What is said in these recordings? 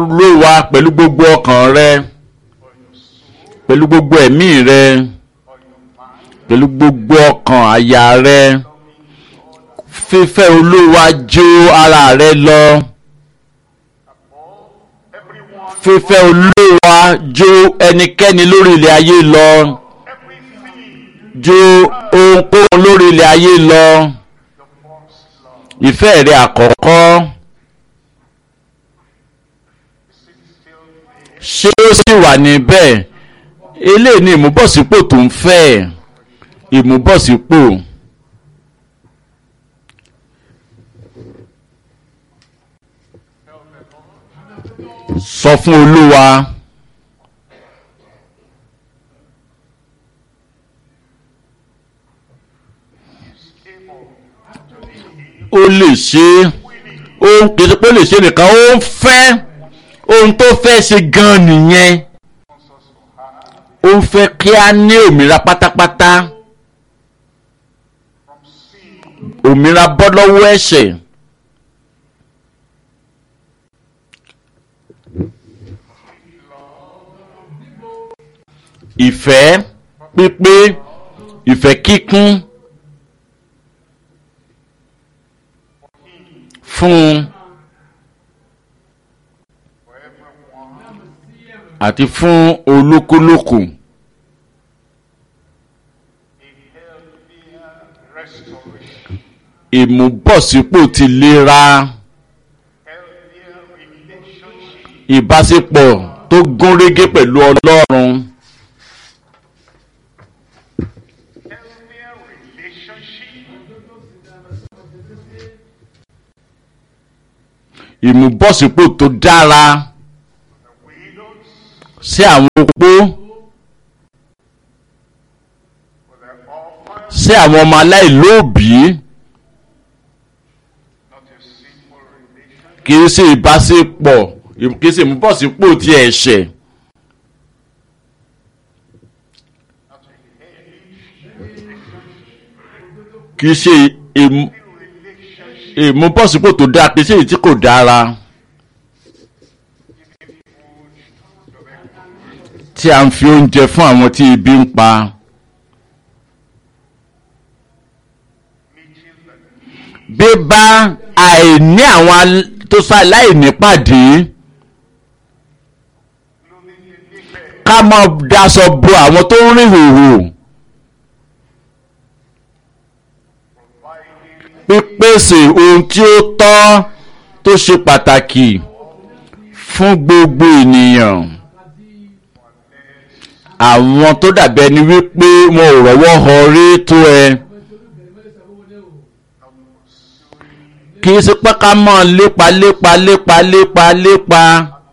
olówa pẹ̀lú gbogbo ọkàn rẹ pẹ̀lú gbogbo ẹ̀mí rẹ pẹ̀lú gbogbo ọkàn àyà rẹ fífẹ́ olówa jó ara rẹ lọ fífẹ́ olówa jó ẹnikẹ́ni lórí ilẹ̀ ayé lọ jó ohunkóhun lórí ilẹ̀ ayé lọ ìfẹ́ rẹ àkọ́kọ́ ṣé ó sì wà níbẹ̀ eléyìí ni ìmúbọ̀sípò tó ń fẹ́ ìmúbọ̀sípò. sọ fún olúwa ó lè ṣe ó kì í ṣe pé ó lè ṣe nìkan ó ń fẹ́ ohun tó fẹ́ ṣe gan nìyẹn ó ń fẹ́ kí a ní òmìnira pátápátá òmìnira bọ́ lọ́wọ́ ẹ̀ṣẹ̀. ìfẹ́ pípé ìfẹ́ kíkún fún àti fún olúkúlùkù ìmúbọ̀sípò ti lera ìbáṣepọ̀ tó gún régé pẹ̀lú ọlọ́run. ìmúbọ̀sípò tó dára sí àwọn opó sí àwọn ọmọ aláìlóòbí kì í ṣe ìbáṣepọ̀ kì í ṣe ìmúbọ̀sípò ti ẹ̀ṣẹ̀. kì í ṣe ìmú ìmúbọ̀sípò tó dáa kì í ṣe èyí tí kò dára tí a ń fi oúnjẹ fún àwọn tí ebi ń pa bíbá àìní àwọn tó ṣaláìní pàdé ká má daṣọ bo àwọn tó ń rìn hòhò. pípèsè ohun tí ó tọ́ tó ṣe pàtàkì fún gbogbo ènìyàn àwọn tó dàbí ẹni wípé wọn ò rọ́wọ́ họ rí tó ẹ kì í ṣe pé ká mọ̀ lépa lépa lépa lépa lépa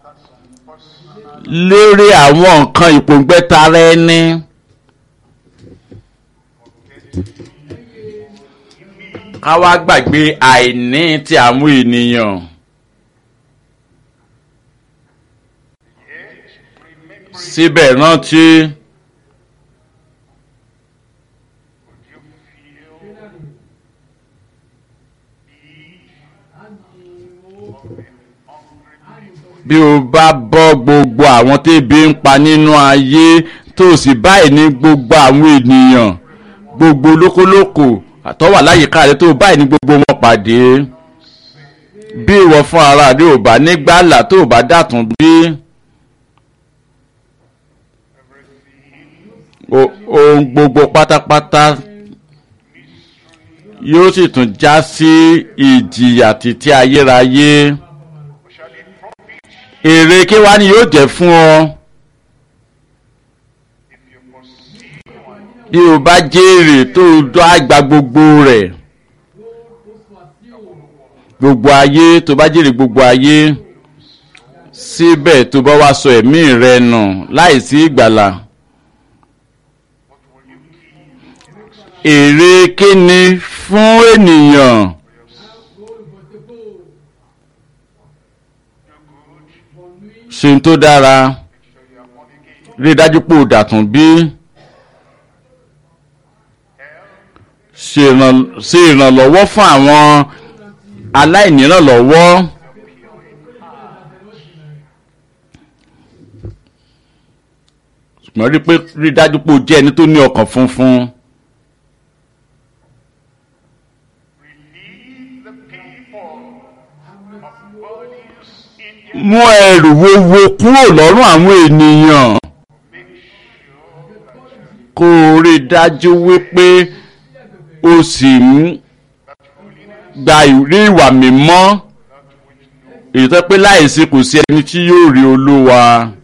lórí àwọn nǹkan ìpòǹgbẹ tara ẹni. ká wá gbàgbé àìní ti àwọn ènìyàn. síbẹ̀ rántí bí o bá bọ́ gbogbo àwọn tébi ń pa nínú ayé tó o sì báyìí ní gbogbo àwọn ènìyàn gbogbo lókólókò àtọ́wà láyìíká rẹ tó o báyìí ní gbogbo wọn pàdé bí ìwọ fún ara rẹ ò bá nígbàlà tó o bá dàtún bí. ohun gbogbo pátápátá yóò sì tún já sí ìjìyà títí ayérayé èrè kí wá ni yóò jẹ́ fún ọ bí o bá jèrè tó o dọ́ àgbà gbogbo rẹ̀ gbogbo ayé tó bá jèrè gbogbo ayé síbẹ̀ tó bá wá sọ ẹ̀mí rẹ nù láìsí ìgbàlà. èrè kíni fún ènìyàn ṣe tó dára rí dájú pé o dàtún bí ṣe ìrànlọ́wọ́ fún àwọn aláìnírànlọ́wọ́ ṣùgbọ́n rí pé rí dájú pé o jẹ́ ẹni tó ní ọkàn funfun. Relieve the people of burdens in their mú ẹrù wúwo kúrò lọ́rùn àwọn ènìyàn. kó o rí dájú wípé o sì ń gba ìrí ìwà mímọ́ èyí tó pé láìsí kò sí ẹni tí yóò rí olúwa.